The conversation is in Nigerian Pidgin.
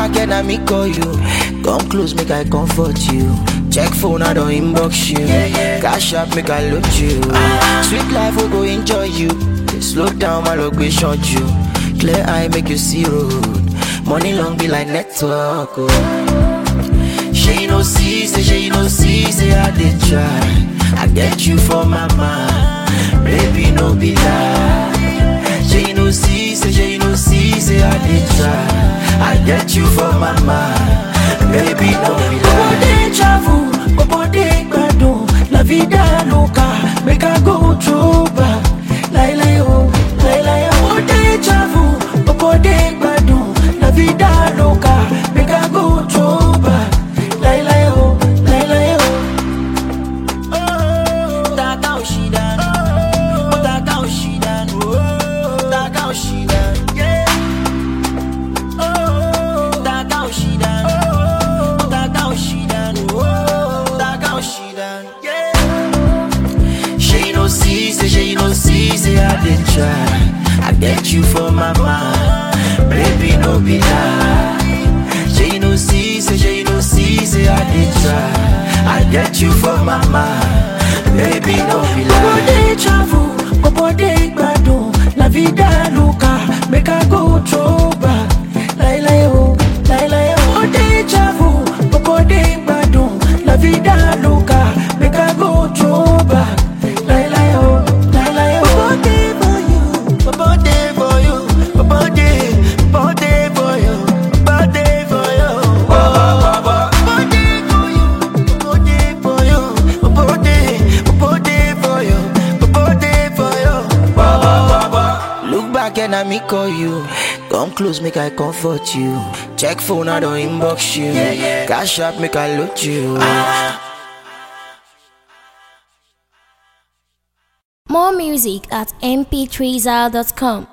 back and I me call you. Come close, make I comfort you. Check phone, I don't inbox you. Cash up, make I load you. Sweet life, we go enjoy you. Slow down, my location you. Clear eye, make you see road. Money long be like network. Oh. She no see, say she no see, say I did try. I get you for my mind, baby no be lie. She no see, say she no see, say I did try. I get you for my mind, baby no be lie. Bobo dey travel, bobo dey gbadun, la vida loca, make I go through back. Lai lai oh, lai lai oh. Bobo dey travel, bobo dey gbadun, la vida loca, make I go through back. Lai lai oh, lai lai oh. Taka Oshidan, Taka Oshidan, Taka Oshidan, yeah. Taka Oshidan, Taka Oshidan, Taka Oshidan, yeah. She no see, say she no see, say I did try. I get you for my mind, baby no be lie. She no see, say she no see, say I did try. I get you for my mind, baby no be lie. Bobo dey travel, bobo dey gbadun, la vida loca, make I go throw back. Lai lai oh, lai lai oh. Bobo dey travel, bobo dey gbadun, la vida loca, make I go throw back. Lai lai oh, lai lai oh. Bobo dey for you, bobo dey for you, bobo dey, bobo dey for you, bobo dey for you. Bobo dey for you, bobo dey for you, bobo dey, bobo dey for you, bobo dey for you. Look back and I me call you. Come close, make I comfort you. Check phone, I don't inbox you. Cash up, make I load you. More music at mp3zal.com.